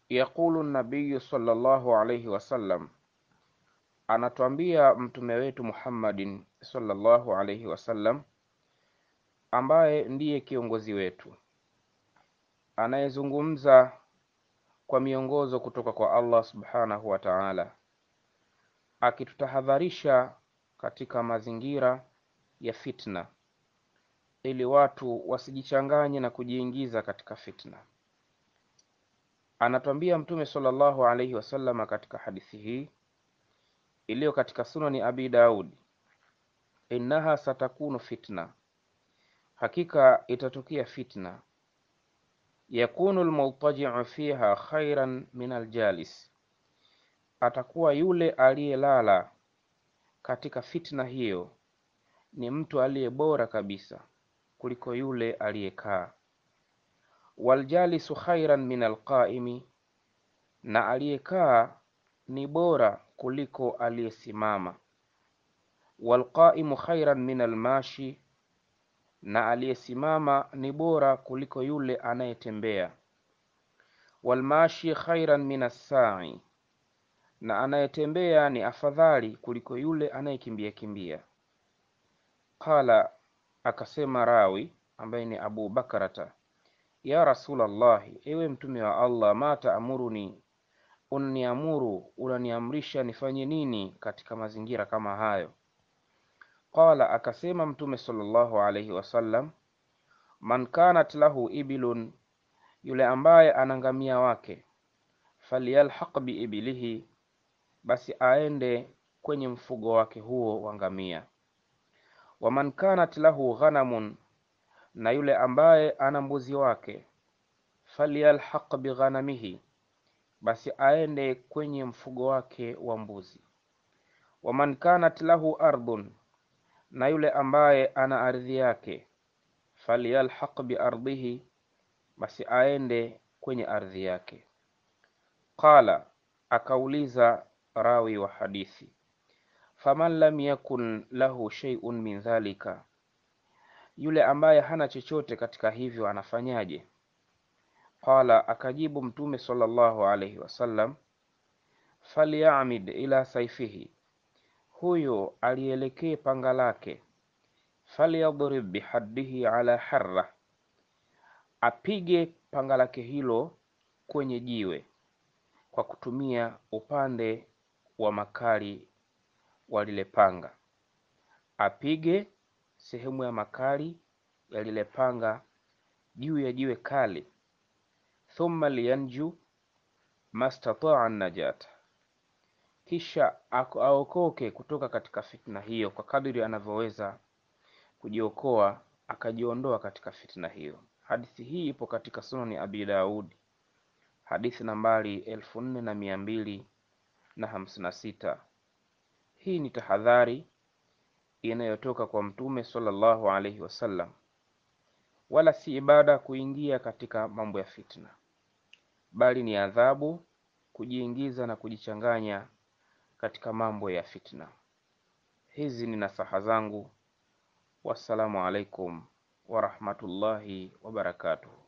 Yaqulu nabiyu sallallahu alayhi wasallam, anatwambia mtume wetu Muhammadin sallallahu alayhi wasallam, ambaye ndiye kiongozi wetu anayezungumza kwa miongozo kutoka kwa Allah subhanahu wa ta'ala, akitutahadharisha katika mazingira ya fitna, ili watu wasijichanganye na kujiingiza katika fitna. Anatwambia Mtume sallallahu alaihi wasallam katika hadithi hii iliyo katika Sunani Abi Daud, innaha satakunu fitna, hakika itatokea fitna, yakunu almutaji'u fiha khairan min aljalis, atakuwa yule aliyelala katika fitna hiyo ni mtu aliye bora kabisa kuliko yule aliyekaa. Waljalisu khairan min alqaimi, na aliyekaa ni bora kuliko aliyesimama. Walqaimu khairan min almashi, na aliyesimama ni bora kuliko yule anayetembea. Walmashi khairan min assai, na anayetembea ni afadhali kuliko yule anayekimbia kimbia. Qala, akasema rawi ambaye ni Abu Bakrata, ya Rasulallahi, ewe mtume wa Allah, ma taamuruni, unniamuru, unaniamrisha nifanye nini katika mazingira kama hayo? Qala, akasema mtume sallallahu alayhi wasallam, man kanat lahu ibilun, yule ambaye ana ngamia wake, falyalhaq biibilihi, basi aende kwenye mfugo wake huo wa ngamia. Waman kanat lahu ghanamun, na yule ambaye ana mbuzi wake, falyalhaq bighanamihi, basi aende kwenye mfugo wake wa mbuzi. Waman kanat lahu ardhun, na yule ambaye ana ardhi yake, falyalhaq biardhihi, basi aende kwenye ardhi yake. Qala, akauliza rawi wa hadithi, faman lam yakun lahu shay'un min dhalika, yule ambaye hana chochote katika hivyo anafanyaje? Qala, akajibu Mtume sallallahu alayhi wasallam, falyamid ila saifihi, huyo alielekee panga lake, falyadrib bihaddihi ala harra, apige panga lake hilo kwenye jiwe kwa kutumia upande wa makali wa lile panga, apige sehemu ya makali ya lile panga juu ya jiwe kali. Thumma liyanju mastataa najata, kisha aokoke kutoka katika fitna hiyo kwa kadiri anavyoweza kujiokoa, akajiondoa katika fitna hiyo. Hadithi hii ipo katika Sunani Abi Daudi, hadithi nambari elfu nne na mia mbili na hamsini na sita. Hii ni tahadhari inayotoka kwa Mtume sallallahu alaihi wasallam, wala si ibada kuingia katika mambo ya fitna, bali ni adhabu kujiingiza na kujichanganya katika mambo ya fitna. Hizi ni nasaha zangu. Wassalamu alaikum warahmatullahi wabarakatuh.